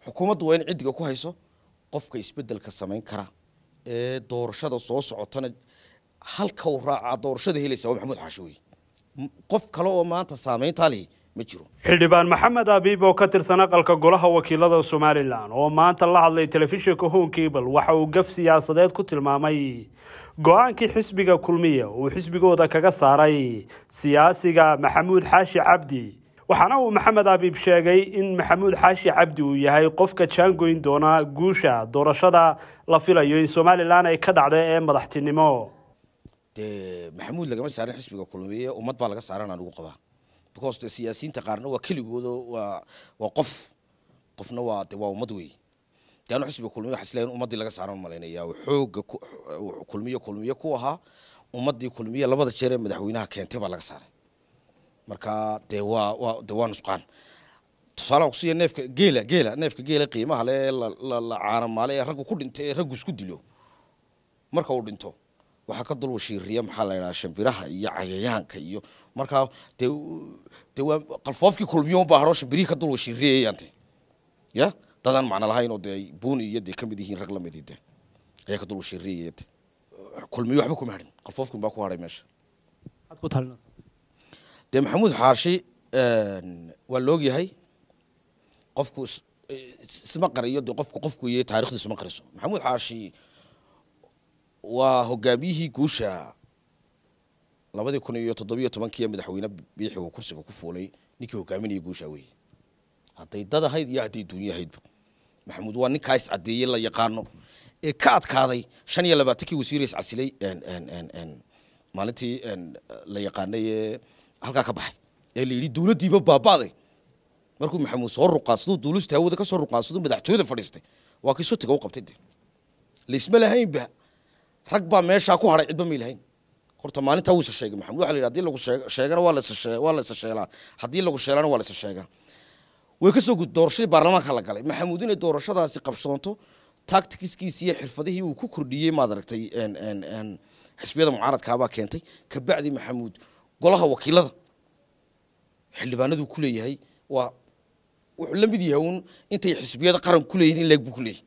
xukuumaddu waa in ciddiga ku hayso qofka isbedelka samayn kara ee doorashada soo socotana halka uu raacaa doorashada helaysa waa maxamuud xaashi wey M- qof kale oo maanta saameyntaa lihi ma jiro xildhibaan maxamed abiib oo ka tirsan aqalka golaha wakiilada somalilan oo maanta la hadlay telefishinka home cable waxa uu gaf siyaasadeed ku tilmaamay go-aankii xisbiga kulmiya uu xisbigooda kaga saaray siyaasiga maxamuud xaashi cabdi waxaana uu maxamed abiib sheegay in maxamuud xaashi cabdi uu yahay qofka jaangoyn doona guusha doorashada la filayo in somalilan ay ka dhacdo ee madaxtinimo dee maxamuud lagama saarin xisbiga kulmiye ummad baa laga saaran aan ugu qabaa because de siyaasiyiinta qaarna waa keligooda waa waa qof qofna waa de waa ummad wey de anu xisbiga kulmiye waxa isleeyahay in ummaddii laga saaran malaynaya xooga ku- kulmiye kulmiye ku ahaa ummaddii kulmiye labada jeer ee madaxweynaha keentay baa laga saaray marka dee waa waa de waa nusqaan tusaalaha kusiiya neefka geela geela neefka geela qiimaha le ee la la la caanamaale ee raggu ku dhintay ee raggu isku dilo marka uu dhinto waxaa ka dul washiiriya maxaa la yidhaha shimbiraha iyo cayayaanka iyo markaa dee dee waa qalfoofkii kulmiyo unbaa haro shimbirihii ka dul washiiriyayaante ya dadaan macno lahayn oo dee buuni iyo dee kamid yihiin rag lamidii de ayaa ka dul washiiriyaya de kulmiyo waxba kuma hadhin qalfoofkin baa ku hadhay meesha dee maxamuud xaashi waa la ogyahay qofku is- isma qariyo dee qofku qofku iyo taarikhdu isma qariso maxamuud xaashi waa hogaamiyihii guusha labadii kun iyo toddobiyo tobankii ee madaxweyne biixi uu kursiga ku fuulay ninkii hogaaminayay guusha weeye hadday dad ahayd iyo hadday duunyo ahaydba maxamuud waa ninkaa is caddeeyey la yaqaano ee ka adkaaday shan iyo labaatankii wasiir is casilay en- en- en- en, maalintii en, la yaqaanay ee halkaa ka baxay ee la yidhi dowladdiiba baaba'day markuu maxamuud soo ruqaansaduu duulista hawada ka soo ruqaansaduu madaxtooyada fadhiistay waa kii sotiga u qabtay de laisma lahaynba rag baa meeshaa ku hadhay cidba may lahayn horta maalintaa wuu isa sheegay maxamed waxa la yidhi hadii lagu sheeg- sheegana waa la isa shee- waa la isa sheelaa haddii lagu sheelana waa la isa sheegaa way ka soo gud doorashadii baarlamaanka la galay maxamuud inay doorashadaasi qabsoonto tacticskiisii iyo xirfadihii uu ku kordhiyey maad aragtay en- en- en, xisbiyada mucaaradkaabaa keentay kabacdi maxamuud golaha wakiilada xildhibaanaduu ku leeyahay waa wuxuu la mid yahay uun intay xisbiyada qaran ku leeyihin in leeg buu ku leeyahay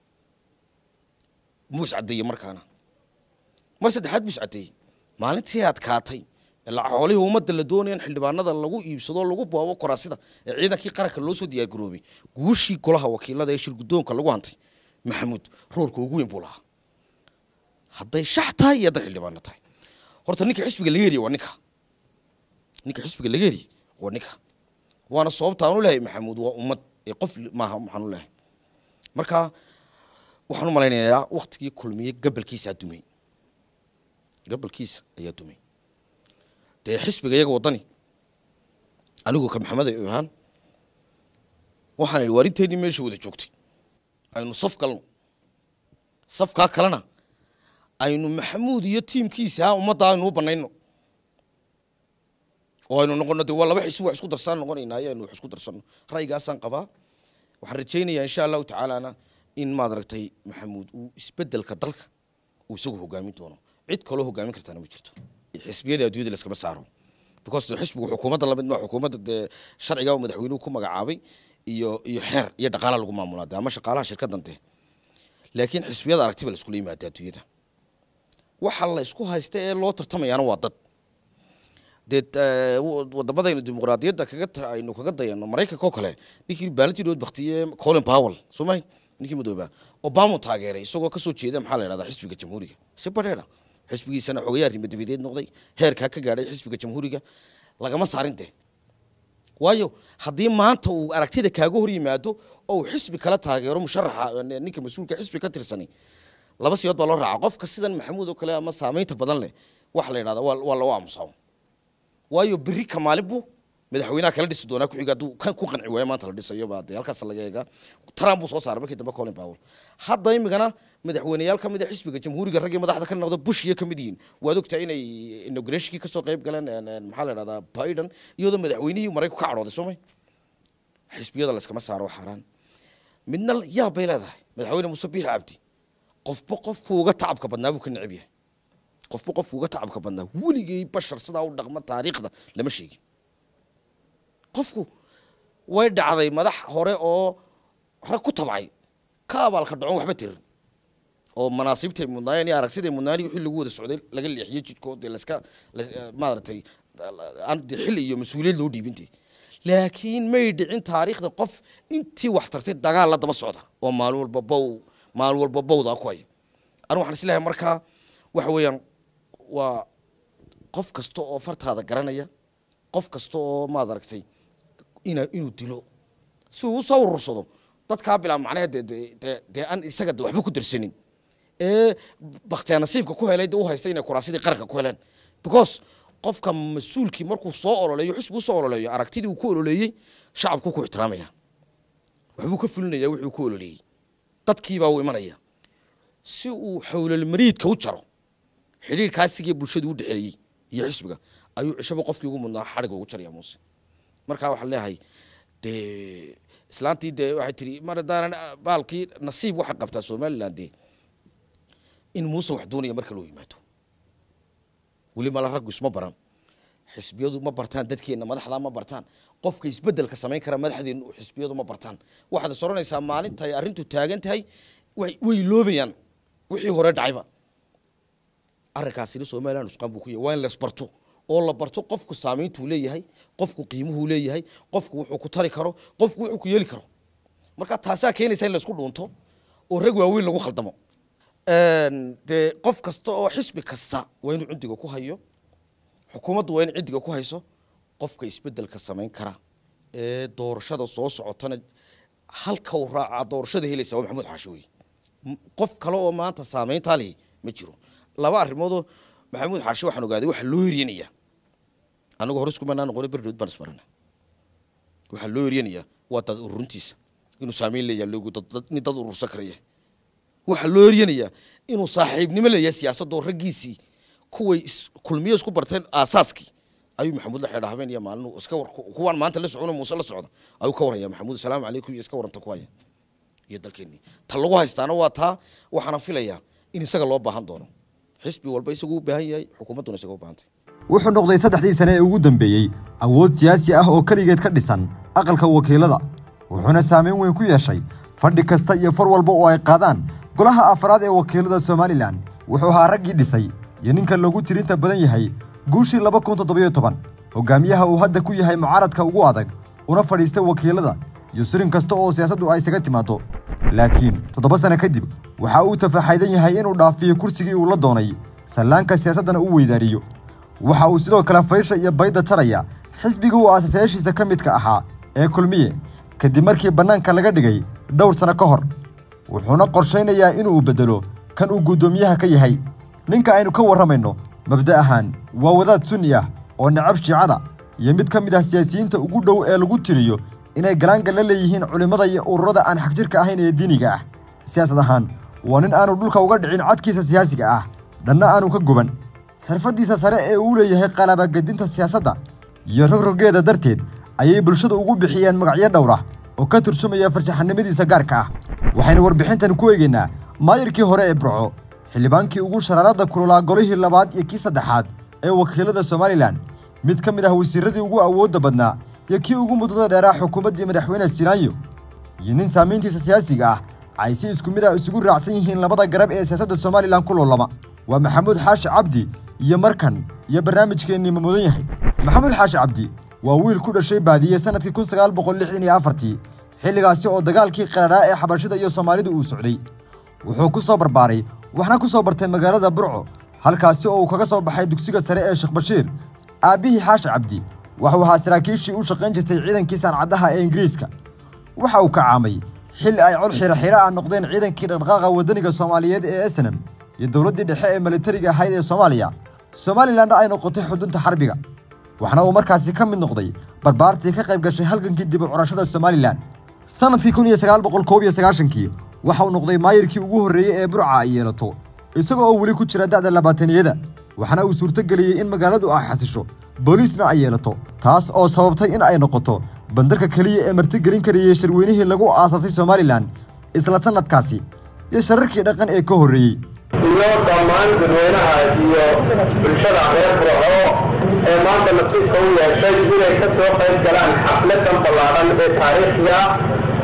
muu iscadeeyey markaana mar saddexaad buu iscadeeyey maalintii adkaatay ilaa xoolihii ummadda la doonaya in xildhibaanada lagu iibsado lagu boobo kuraasida ee ciidankii qaranka loo soo diyaargaroobay guushii golaha wakiilada ee shirgudoonka lagu hantay maxamuud roorka ugu weyn buu lahaa hadday shax tahay iyo hadday xildhibaano tahay horta ninka xisbiga laga heriye waa ninka ninka xisbiga laga heriye waa ninka waana sababta aan u lehay maxamuud waa ummad ee qof maaha waxaan u lehay marka waxaan u malaynayaa waktigii kulmiye gabalkiisa dumay gabalkiisa ayaa dumay dee xisbiga iyaga waddani anigu ka maxamed ahaan waxaan idhi waarinteenii meesha wada joogtay aynu saf galno safkaa kalena aynu maxamuud iyo tiimkiisa ummadda aynu u banayno oo aynu noqono de waa laba xisbi wax isku darsaan noqonaynaa ayaynu wax isku darsano ra'yigaasaan qabaa waxaan rajaynayaa insha allahu tacaalana in maad aragtay maxamuud uu isbedelka dalka uu isagu hogaamin doono cid kaloo hogaamin kartaana ma jirto xisbiyada adduunyada laskama saaro because de xisbigu xukuumadda lamid ma xukuumadda dee sharciga uu madaxweynuhu ku magacaabay iyo iyo xeer iyo dhaqaala lagu maamulaa de ama shaqaalaha shirkaddan de laakiin xisbiyada aragtiba la iskula yimaada adduunyada waxa la isku haysta ee loo tartamayaana waa dad dee eh, w- wadamadaynu dimuqraadiyadda kaga ta- aynu kaga dayano maraykanka oo kale ninkii baalintidood baktiye colin powell soo mahay ninkii madooba obama taageeray isagoo kasoo jeeda maxaa la yidhahdaa xisbiga jamhuuriga si badheera xisbigiisana xogayaa arrimo dibadeed noqday heerkaa ka gaadhay xisbiga jamhuuriga lagama saarin de waayo haddii maanta uu aragtida kaaga hor yimaado oo uu xisbi kala taageero musharaxa eh, ninka mas-uulka xisbi ka tirsani laba siyood baa loo raaca qofka sidan maxamuud oo kale ama saamaynta badan leh waxa la yidhahdaa waa waa loo aamusaa waayo berri ka maalin buu madaxweynaha kala dhisi doonaa ku xiga hadduu kan ku qanci waayo maanta la dhisayo baa dee halkaas laga eegaa trump buu soo saaray markii dambe colin powell hadda imigana madaxweyneyaal ka mid a xisbiga jamhuuriga raggii madaxda ka noqda bush iyo ka mid yihiin waad ogtahay inay inaugurationkii kasoo qayb galeen en- en, maxaa la yidhahdaa biden iyadoo madaxweynihii maraykanku ka cadhooday soo may xisbiyada layskama saaro xaaraan midna yaab bay leedahay madaxweyne muuse biixi cabdi qofba qofku uga tacabka badnaa buu ka neceb yahay qofba qofku uga tacabka badnaa weligay bashar sidaa u dhaqma taariikhda lama sheegin qofku way dhacday madax hore oo rag ku tabcay ka abaalka dhacon waxba tirin oo manaasiibtay mudnaayeen iyo aragsiday mudnaayeen wixii lagu wada socday laga leexiyey jidkood dee laska maaragtay aan dee xilli iyo mas-uuliyad loo dhiibintay laakiin may dhicin taariikhda qof intii wax tartay dagaal la daba socda oo maalin walba bow maalin walba bowdaa ku haya anigu waxaan isleeyahay markaa waxa weeyaan waa qof kasta oo fartaada garanaya qof kasta oo maad aragtay ina inuu dilo si uu usoo urursado dadkaa bilaa macnaheed dee dee dee dee aan isaga de waxba ku darsanin ee baktiya nasiibka ku helay dee u haysta inay kuraasidii qaranka ku heleen because qofka mas-uulkii markuu soo ololeeyo xisbi usoo ololeeyo aragtidii uu ku ololeeyey shacabku ku ixtiraamaya waxbuu ka fulinaya wixii uu ku ololeeyey dadkiibaa uu imanaya si uu xowlalmariidka u jaro xidhiirkaasigii bulshadu u dhexeeyey iyo xisbiga ayuu cishaba qofkii ugu mudnaa xadhiga ugu jaraya muuse markaa waxaan leeyahay dee islaantii dee waxay tiri mar haddaanan baalkii nasiib waxay qabtaa somaliland dee in muuse wax doonaya marka loo yimaado weli mala raggu isma baran xisbiyadu ma bartaan dadkeenna madaxdaa ma bartaan qofka isbedelka samayn kara madaxdeennu xisbiyadu ma bartaan waxaad is odhanaysaa maalinta ay arrintu taagan tahay way loobayaan wixii hore dhacayba arrinkaasina somaliland usqaan buu ku yahay waa in laisbarto oo la barto qofku saamayntuu leeyahay qofku qiimuhuu leeyahay qofku wuxuu ku tari karo qofku wuxuu ku yeeli karo marka taasaa keenaysa in laisku dhuunto oo rag waaweyn lagu khaldamo dee qof kasta oo xisbi kasta waa inuu cindiga ku hayo xukuumaddu waa in cindiga ku hayso qofka isbedelka samayn kara ee doorashada soo socotana halka uu raacaa doorashada helaysa waa maxamuud xaashi wey qof kale oo maanta saamayntaa lihi ma jiro laba arrimoodoo maxamuud xaashi waxaan ogaaday waxa loo eryanaya anagu hore iskumanaa noqona berdhood baan isbarana waxaa loo eryanayaa waa dad ururuntiisa inuu saamayn leeyahay loogu nin dad urursan karaya waxaa loo eryanayaa inuu saaxiibnimo leeyahay siyaasadoo raggiisii kuway kulmiyo isku barteen aasaaskii ayuu maxamuud la xidha habeen iyo maalin iska war kuwaan maanta la socona muuse la socda ayuu ka waraya maxamuud asalaamu calaykum iyo iska waranta ku haya iyo dalkeenii ta lagu haystaana waa taa waxaana filayaa in isaga loo baahan doono xisbi walba isagu u baahan yahay xukuumadduna isaga u baahantay wuxuu noqday saddexdii sane ee ugu dambeeyey awood siyaasi ah oo keligeed ka dhisan aqalka wakiilada wuxuuna saameyn weyn ku yeeshay fadhi kasta iyo far walba oo ay qaadaan golaha afraad ee wakiilada somalilan wuxuu ahaa raggii dhisay iyo ninka loogu tirinta badan yahay guushii laba kun toddobiyo toban hogaamiyaha uu hadda ku yahay mucaaradka ugu adag una fadhiistay wakiilada iyo sirin kasta oo siyaasaddu ay isaga timaado laakiin toddoba sano kadib waxa uu tafaxaydan yahay inuu dhaafiyo kursigii uu la doonay sallaanka siyaasaddana uu weydaariyo waxa uu sidoo kale faysha iyo bayda taraya xisbigii uu aasasayaashiisa ka midka ahaa ee kulmiye kadib markii bannaanka laga dhigay dhowr sano ka hor wuxuuna qorshaynayaa inuu beddelo kan uu guddoomiyaha ka yahay ninka aynu ka warramayno mabda ahaan waa wadaad sunni ah oo necab shiicada iyo mid ka mid ah siyaasiyiinta ugu dhow ee lagu tiriyo inay galaanka la leeyihiin culimmada iyo ururada aan xagjirka ahayn ee diiniga ah siyaasad ahaan waa nin aanu dhulka uga dhicin codkiisa siyaasiga ah dhanna aanu ka guban xirfaddiisa sare ee uu leeyahay qalabagedinta siyaasadda iyo rogrogeeda darteed ayay bulshadu ugu bixiyeen magacyo dhowr ah oo ka turjumaya farshaxanimadiisa gaarka ah waxaynu warbixintan ku eegaynaa maayirkii hore ee burco xildhibaankii ugu sharaaradda kululaa golihii labaad iyo kii saddexaad ee wakiilada somalilan mid ka mid ah wasiirradii ugu awoodda badnaa iyo kii ugu muddada dheeraa xukuumaddii madaxweyne sinaayo iyo nin saamayntiisa siyaasiga ah ay si isku mid ah isugu raacsan yihiin labada garab ee siyaasadda somalilan ku loolama waa maxamuud xaashi cabdi iyo markan iyo barnaamijkeennii ma mudan yahay maxamuud xaashi cabdi waa wiil ku dhashay baadiye sannadkii kun sagaal boqol lixdan iyo afartii xilligaasi oo dagaalkii qaraadhaa ee xabashida iyo soomaalidu uu socday wuxuu ku soo barbaaray waxna ku soo bartay magaalada burco halkaasi oo uu kaga soo baxay dugsiga sare ee sheekh bashiir aabbihii xaashi cabdi waxuu ahaa saraakiishii u shaqayn jirtay ciidankii saancaddaha ee ingiriiska waxa uu kacaamay xilli ay col xiro xiro ah noqdeen ciidankii dhaqdhaqaaqa waddaniga soomaaliyeed ee esenam iyo dowladdii dhexe ee militariga ahayd ee soomaaliya somalilanna ay noqotay xudunta xarbiga waxna uu markaasi ka mid noqday barbaartii ka qayb gashay halgankii dib u curashada somalilan sannadkii kun iyo sagaal boqol koob iyo sagaashankii waxa uu noqday maayirkii ugu horreeyey ee burca ay yeelato isagoo oo weli ku jira da'da labaataniyada waxaana uu suurtogeliyey in magaaladu ay xasisho booliisna ay yeelato taas oo sababtay in ay noqoto bandarka keliya ee martigelin karayey shirweynihii lagu aasaasay somalilan isla sannadkaasi iyo shararkii dhaqan ee ka horreeyey iyo dhammaan dadweynaha iyo bulshada reer burco ee maanta nasiibka u yeeshay inay ka soo qayb galaan xafladan ballaadhan ee taariikhiga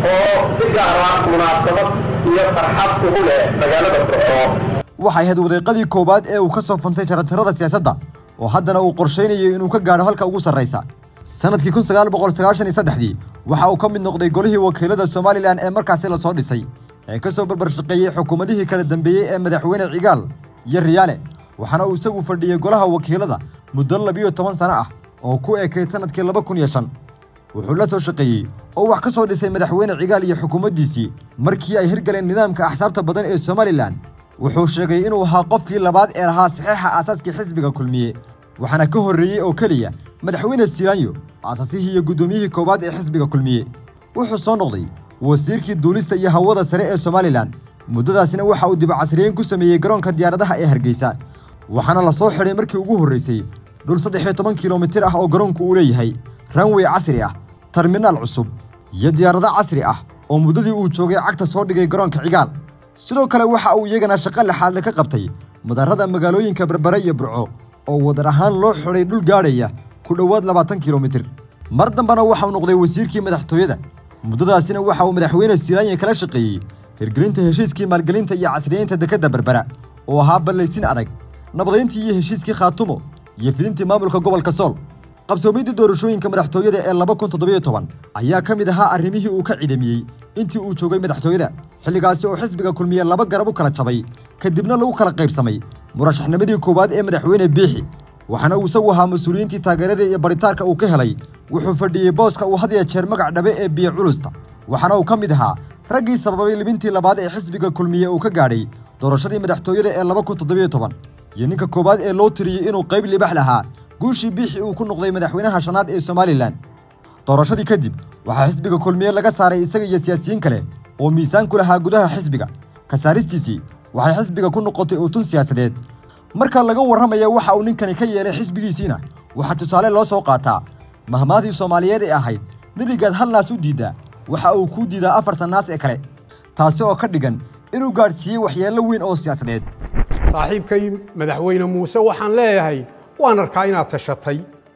oo si gaara munaasabad iyo farxad ugu leh magaalada burco waxay ahayd wadiiqadii koowaad ee uu ka soo fantay jaranjarada siyaasadda oo haddana uu qorshaynayo inuu ka gaadho halka ugu sarraysa sannadkii kun sagaal boqol sagaashan iyo saddexdii waxa uu ka mid noqday golihii wakiilada somalilan ee markaasi la soo dhisay ee ka soo barbar shaqeeyey xukuumadihii kala dambeeyey ee madaxweyne cigaal iyo riyaale waxaana uu isagu fadhiyey golaha wakiilada muddo labiyo toban sano ah oo ku eekayd sannadkii laba kun iyo shan wuxuu la soo shaqeeyey oo wax ka soo dhisay madaxweyne cigaal iyo xukuumaddiisii markii ay hirgaleen nidaamka axsaabta badan ee somalilan wuxuu sheegay inuu ahaa qofkii labaad ee lahaa saxiixa aasaaskii xisbiga kulmiye waxaana ka horreeyey oo keliya madaxweyne silaanyo aasaasihii iyo guddoomiyihii koowaad ee xisbiga kulmiye wuxuu soo noqday wasiirkii duulista iyo hawada sare ee somalilan muddadaasina waxa uu dibacasriyeyn ku sameeyey garoonka diyaaradaha ee hargeysa waxaana la soo xidhay markii ugu horraysay dhul saddex iyo toban kilomitir ah oo garoonku uu leeyahay ranwey casri ah terminaal cusub iyo diyaarado casri ah oo muddadii uu joogay cagta soo dhigay garoonka cigaal sidoo kale waxa uu iyagana shaqo lixaadle ka qabtay mudarrada magaalooyinka berbere iyo burco oo wadar ahaan loo xidhay dhul gaadhaya ku dhowaad labaatan kilomitir mar dambena waxauu noqday wasiirkii madaxtooyada muddadaasina waxa uu madaxweyne silaanya kala shaqeeyey hirgelinta heshiiskii maalgelinta iyo casriyeynta dekedda berbera oo ahaa ballaysin adag nabadayntii iyo heshiiskii khaatumo iyo fidintii maamulka gobolka sool qabsoomiddii doorashooyinka madaxtooyada ee laba kun toddobiyo toban ayaa ka mid ahaa arrimihii uu ka cidamiyey intii uu joogay madaxtooyada xilligaasi oo xisbiga kulmiye laba garab u kala jabay kadibna lagu kala qaybsamay murashaxnimadii koowaad ee madaxweyne biixi waxaana uu isagu ahaa mas-uuliyiintii taageerada iyo baritaarka uu ka helay wuxuu fadhiyey booska uu had ya jeer magac dhabe ee biyo culusta waxaana uu ka mid ahaa raggii sababay libintii labaad ee xisbiga kulmiye uu ka gaadhay doorashadii madaxtooyada ee laba kun toddobiyo toban iyo ninka koowaad ee loo tiriyey inuu qayb libax lahaa guushii biixi uu ku noqday madaxweynaha shanaad ee somalilan doorashadii kadib waxaa xisbiga kulmiye laga saaray isaga iyo siyaasiyiin kale oo miisaan ku lahaa gudaha xisbiga ka saaristiisii waxay xisbiga ku noqotay uutun siyaasadeed marka laga warramaya waxa uu ninkani ka yeelay xisbigiisiina waxaa tusaale loo soo qaataa mahmaadii soomaaliyeed ee ahayd nebigaad hal naas u diiddaa waxa uu kuu diidaa afartan naas ee kale taasi oo ka dhigan inuu gaadhsiiyey waxyeello weyn oo siyaasadeed saaxiibkay madaxweyne muuse waxaan leeyahay waan arkaa inaad tashatay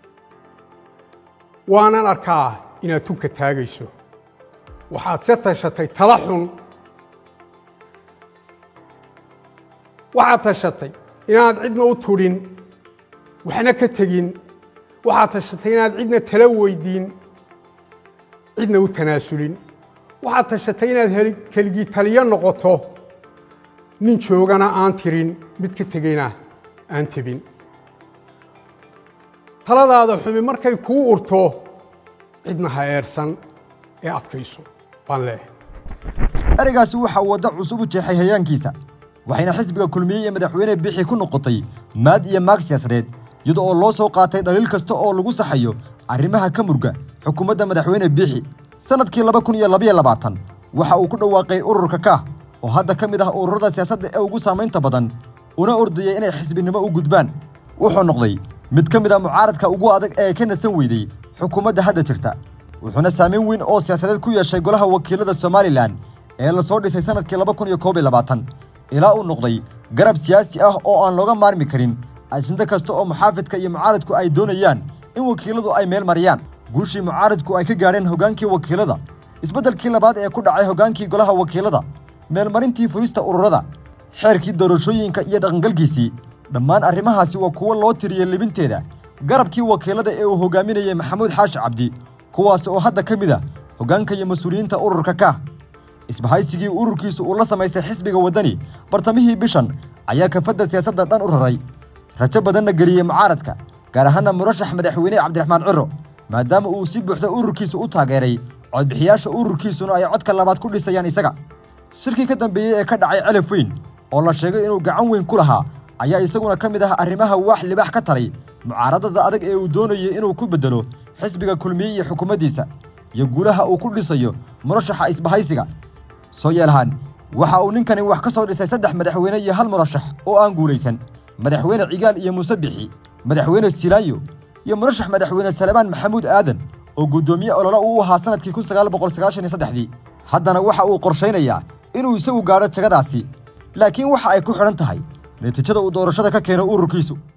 waanan arkaa inaad tunka taagayso waxaad se tashatay tala xun waxaad tashatay inaad cidna u tudhin waxna ka tegin waxaad tashatay inaad cidna tala weydiin cidna u tanaasulin waxaad tashatay inaad keligii taliyo noqoto nin joogana aan tirin mid ka tegeyna aan tebin taladaada xumi markay kuu urto cidna ha eersan ee adkayso baan leehay ereygaasi waxa uu waddo cusub u jeexay hayaankiisa waxayna xisbiga kulmiye iyo madaxweyne bixi ku noqotay maad iyo maag siyaasadeed iyada oo loo soo qaatay dhaliil kasta oo lagu saxayo arrimaha ka murga xukuumadda madaxweyne biixi sannadkii laba kun iyo labaiyo labaatan waxa uu ku dhawaaqay ururka kaah oo hadda ka mid ah ururada siyaasadda ee ugu saamaynta badan una ordayay inay xisbinimo u gudbaan wuxuu noqday mid ka mid a mucaaradka ugu adag ee ka nasan weydey xukuumadda hadda jirta wuxuuna saamayn weyn oo siyaasadeed ku yeeshay golaha wakiilada somalilan ee la soo dhisay sannadkii laba kun iyo koob iyo labaatan ilaa uu noqday garab siyaasi ah oo aan looga maarmi karin ajinto kasta oo muxaafidka iyo mucaaradku ay doonayaan in wakiiladu ay meel mariyaan guushii mucaaradku ay ka gaadheen hoggaankii wakiilada isbeddelkii labaad ee ku dhacay hoggaankii golaha wakiilada meelmarintii furista ururada xeerkii doorashooyinka iyo dhaqangalkiisii dhammaan arrimahaasi waa kuwo loo tiriyey libinteeda garabkii wakiilada ee uu hoggaaminayey maxamuud xaashi cabdi kuwaas oo hadda ka mid ah hoggaanka iyo mas-uuliyiinta ururka kaah isbahaysigii ururkiisu uu la samaystay xisbiga waddani bartamihii bishan ayaa kafadda siyaasadda dhan u raray rajo badanna geliyey mucaaradka gaar ahaana murashax madaxweyne cabdiraxmaan ciro maadaama uu si buuxda ururkiisa u taageeray codbixiyaasha ururkiisuna ay codka labaad ku dhisayaan isaga shirkii ka dambeeyey ee ka dhacay celif weyn oo la sheegay inuu gacan weyn ku lahaa ayaa isaguna ka mid ah arrimaha waax libax ka taray mucaaradada adag ee uu doonayey inuu ku beddelo xisbiga kulmiye iyo xukuumaddiisa iyo guulaha uu ku dhisayo murashaxa isbahaysiga soo yeelahaan waxa uu ninkani wax ka soo dhisay saddex madaxweyne iyo hal murashax oo aan guulaysan madaxweyne cigaal iyo muuse bixi madaxweyne silaayo iyo murashax madaxweyne salebaan maxamuud aadan oo guddoomiye ololo uu ahaa sannadkii kun sagaal boqol sagaashan iyo saddexdii haddana waxa uu qorshaynayaa inuu isagu gaadho jagadaasi laakiin waxa ay ku xidhan tahay natiijada uu doorashada ka keeno ururkiisu